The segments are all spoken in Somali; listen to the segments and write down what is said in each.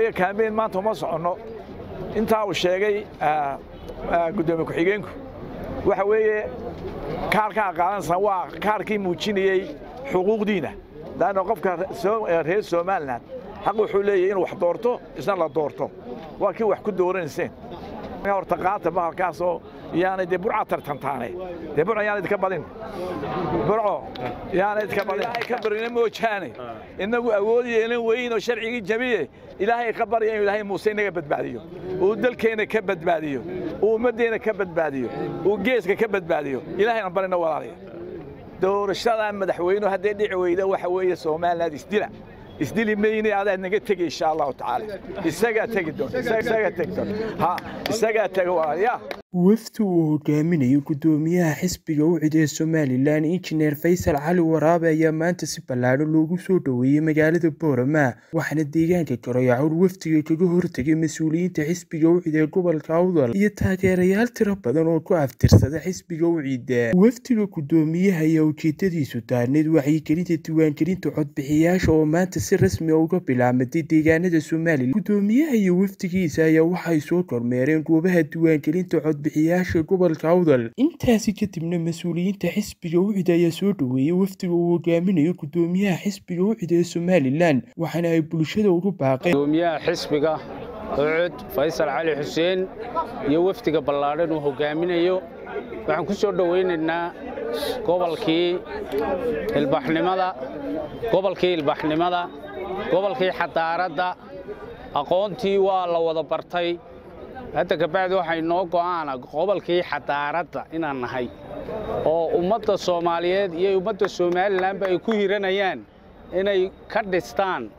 weeye kaambeyn maanta uma soconno intaa uu sheegay guddoomiye ku-xigeenku waxa weeye kaarkaa qaadanaysan waa kaarkii muujinayey xuquuqdiina laanna qofka reer somalilan xaq wuxuu leeyahy inuu wax doorto isna la doorto waa kii wax ku dooranayseen horta qaata bahalkaasoo yaanay dee burca tartantaane dee burca yaanay idka badin burco yaanay idka badin ka barina moojaane innagu awood yeelan weyn oo sharcigii jabiye ilaahay ka barya inuu ilaahay muuse inaga badbaadiyo uu dalkeenna ka badbaadiyo uu ummaddeenna ka badbaadiyo uu geeska ka badbaadiyo ilaahayna barina walaalaya doorashada madaxweynuhu hadday dhici weyda waxa weeye somaliland isdila isdili mayne adaad naga tegi insha allahu tacaala isagaa tegi doonta isagaa tegi doonta ha isagaa tega walaalayaa wafdi uu hogaaminayo guddoomiyaha xisbiga ucid ee somalilan injineer faysal cali waraabe ayaa maanta si ballaadhan loogu soo dhoweeyey magaalada boorama waxaana deegaanka garoyacuur wafdiga kaga hortegay mas-uuliyiinta xisbiga ucid ee gobolka awdal iyo taageerayaal tiro badan oo ku aftirsada xisbiga ucida wafdiga guddoomiyaha ayaa ujeedadiisu daarneyd wacyigelinta diiwaangelinta codbixiyaasha oo maanta si rasmi a uga bilaamatay deegaanada somalilan guddoomiyaha iyo wafdigiisa ayaa waxay soo kormeereen goobaha diiwaangelinta cod bixiyaasha gobolka awdal intaasi kadibna mas-uuliyiinta xisbiga ucid ayaa soo dhoweeyey wafdiga uu hogaaminayo guddoomiyaha xisbiga ucid ee somalilan waxaana ay bulshada ugu baaqeen gudoomiyaha xisbiga ucud faysal cali xuseen iyo wafdiga ballaadhan uu hogaaminayo waxaan ku soo dhowaynaynaa gobolkii ilbaxnimada gobolkii ilbaxnimada gobolkii xadaaradda aqoontii waa la wada bartay hadda kabacdi waxay noo go'aana gobolkii xadaaradda inaan nahay oo ummadda soomaaliyeed iyo ummadda somalilanba ay ku hiranayaan inay ka dhistaan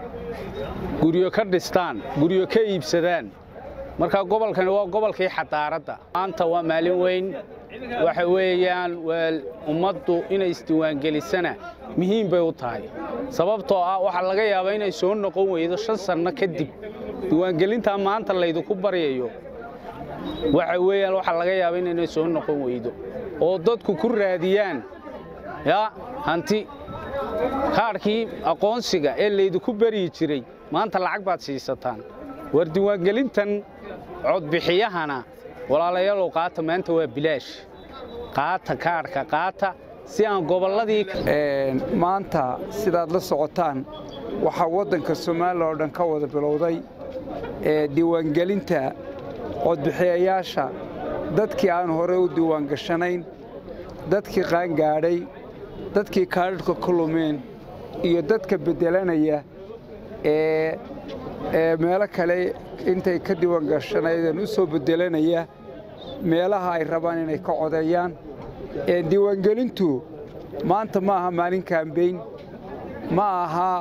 guryo ka dhistaan guryo ka iibsadaan marka gobolkani waa gobolkii xadaaradda maanta waa maalin weyn waxa weeyaan waa ummaddu inay isdiiwaangelisana muhiim bay u tahay sababtoo ah waxaa laga yaabaa inay soo noqon weydo shan sanno kadib diiwaangelintaa maanta laydinku baryayo waxa weeyaan waxaa laga yaaba inaynay soo noqon weydo oo dadku ku raadiyaan yaa hanti kaadhkii aqoonsiga ee laydinku baryi jiray maanta lacag baad siisataan war diiwaangelintan codbixiyahana walaalayaalow qaata maanta waa bilaash qaata kaadhka qaata si aan gobolladii maanta sidaad la socotaan waxaa waddanka somalilan oo dhan ka wada bilowday ee diiwaangelinta codbixiyayaasha dadkii aan hore u diiwaangashanayn dadkii qaangaadhay dadkii kaadhadhka ka lumeen iyo dadka beddelanaya ee meelo kale intay ka diiwaangashanayeen u soo beddelanaya meelaha ay rabaan inay ka codeeyaan diiwaangelintu maanta ma aha maalin kaambeyn ma aha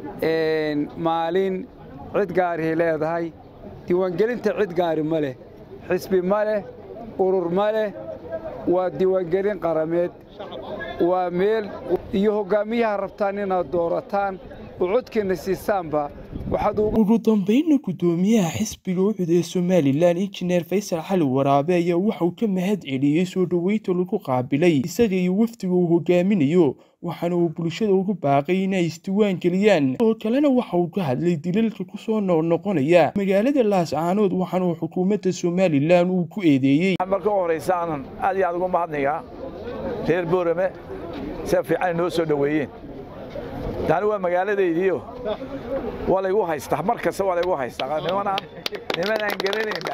maalin cid gaarihay leedahay diiwaangelinta cid gaari ma leh xisbi ma leh urur ma leh waa diiwaangelin qarameed waa meel iyo hoggaamiyaha rabtaan inaad doorataan oo codkiinna siisaanba ugu dambaynna guddoomiyaha xisbiga ucud ee somalilan injineer faysal cali waraabe ayaa waxauu ka mahad celiyey soo dhoweynta lagu qaabilay isaga iyo wafdiga uu hogaaminayo waxaana uu bulshada ugu baaqay inay isdiiwaan geliyaan oo kalena waxa uu ka hadlay dilalka ku soo noqnoqonaya magaalada laascaanood waxaana uu xukuumadda somalilan uu ku eedeeyey marka u horaysa aanan aad iyo aad ugu mahadnayaa reer boorame sida fiican noo soo dhoweeyeen taani waa magaaladaydiio waa laygu haystaa mar kasta waa laygu haystaa niman niman aan garanaynba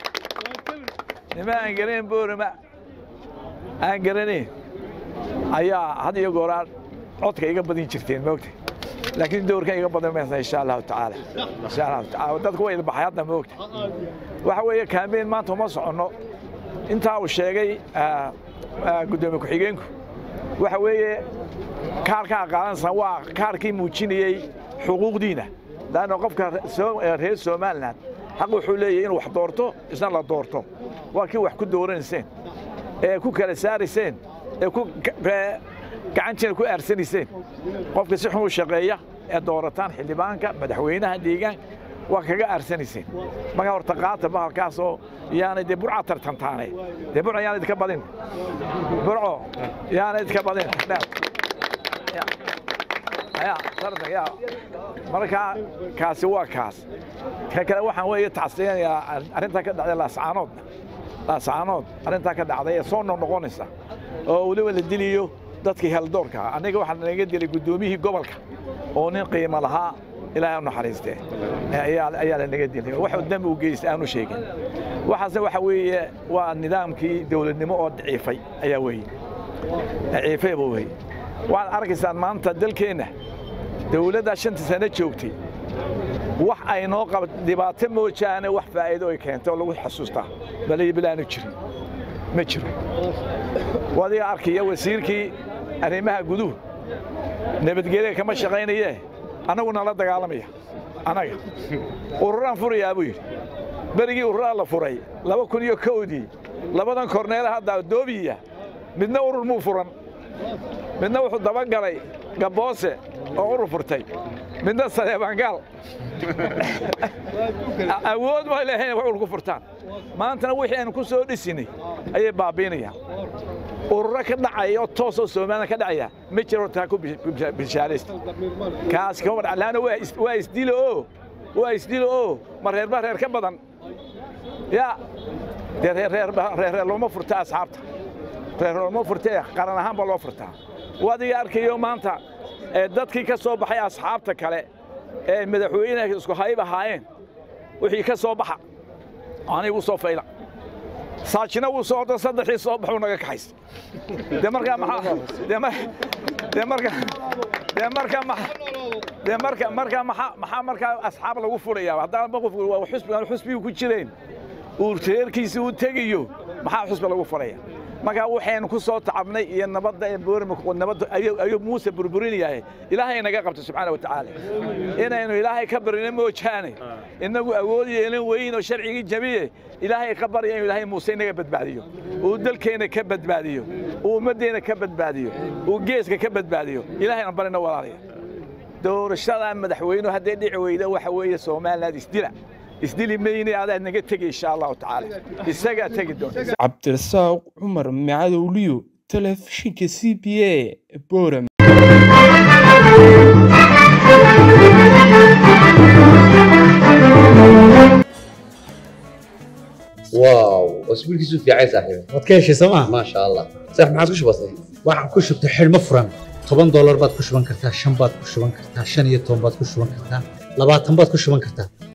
niman aan garanayn boorama aan garanayn ayaa had iyo gooraan codka iga badin jirteen moogta laakiin doorkan iga badan maysa insha allahu tacaala insha allahu tacaala dadku waa ilbaxay hadda moogta waxa weeye kaambeyn maanta uma soconno intaa uu sheegay guddoomiye ku-xigeenku waxa weeye kaarkaa qaadanaysan waa kaarkii muujinayey xuquuqdiina laanna qofka reer somalilan xaq wuxuu leeyahy inuu wax doorto isna la doorto waa kii wax ku dooranayseen ee ku kala saarayseen ee gacantiina ku aarsanayseen qofka si xun u shaqeeya ee doorataan xildhibaanka madaxweynaha deegaanka waa kaga aarsanayseen marka horta qaata bahalkaasoo yaanay dee burca tartantaane dee burca yaanay idka badin burco yaanay idka badin ya tartanka ya marka kaasi waa kaas ka kale waxaan weeye tacsiyanayaa arrintaa ka dhacday laascaanood laascaanood arrintaa ka dhacday ee soo noqnoqonaysa oo weliba la diliyo dadkii heldoorka ah aniga waxaa naga dilay guddoomiyihii gobolka oo nin qiimo lahaa ilaahay u naxariistee ayaa lanaga dilay wax dembi u geystay aanu sheegin waxaasna waxa weeye waa nidaamkii dowladnimo oo daciifay ayaa weeye daciifay buu weeye waxaad arkaysaan maanta dalkeenna dowladdaa shanta sano joogtay wax ay noo qaba dhibaato moojaane wax faa'iido ay keento oo lagu xasuustaa baliyo bilaanu jirin ma jiro wadiga arkaya wasiirkii arrimaha guduhu nabadgelya kama shaqaynayee annagu nala dagaalamaya annaga ururaan furayaa buu yidhi berigii ururaa la furay laba kun iyo kowdii labadan korneela hadda doobiya midna urur muu furan midna wuxuu dabagalay gaboose oo urur furtay midna saleebangaal awood ma lehayn wax urku furtaan maantana wixii aynu ku soo dhisinay ayay baabiinayaan ururo ka dhacaya oo toosoo soomaalida ka dhacaya ma jiro taa ku bishaaraysta kaas kama dhac laana waa isdilo oo waa isdilo oo ma reerba reer ka badan ya dee reer reer looma furta asxaabta reer looma furtee qaran ahaan baa loo furtaa wadiga arkayo maanta dadkii ka soo baxay asxaabta kale ee madaxweynaha isku hayb ahaayeen wixii ka soo baxa anigu soo fayla saajina wuu socdo saddexii soo baxuu naga kaxaysta dee markaa maxaa dee mar dee marka dee marka dee marka marka maxaa maxaa markaa asxaab lagu furayaa haddaan qof waa xusbi aan xusbigu ku jireen uu reerkiisa uu tegayo maxaa xusbi lagu furaya markaa waxaynu ku soo tacabnay iyo nabadda ee boorima nabadda ayuu muuse burburinayahay ilaahay naga qabto subxaana wa tacaala inaynu ilaahay ka barino moojaane innagu awood yeelan weyn oo sharcigii jabiye ilaahay ka barya inuu ilaahay muuse inaga badbaadiyo uu dalkeenna ka badbaadiyo uu ummaddeenna ka badbaadiyo uu geeska ka badbaadiyo ilaahayna barina walaalaya doorashadaa madaxweynuhu hadday dhici weyda waxa weeye somaliland isdila isdili mayne adaa naga tegi insha allahu tacaala isagaa tegi doonta cabdirasaaq cumar macadowliyo telefishinka c b a boram واو اسبوعك في عين صاحبي waad ka heshay sooma ما شاء الله صح ما عادش بسيط waxaan ku shubtay xidhmo furan toban doolar baad ku shuban kartaa shan baad ku shuban kartaa shan iyo toban baad ku shuban kartaa labaatan baad ku shuban kartaa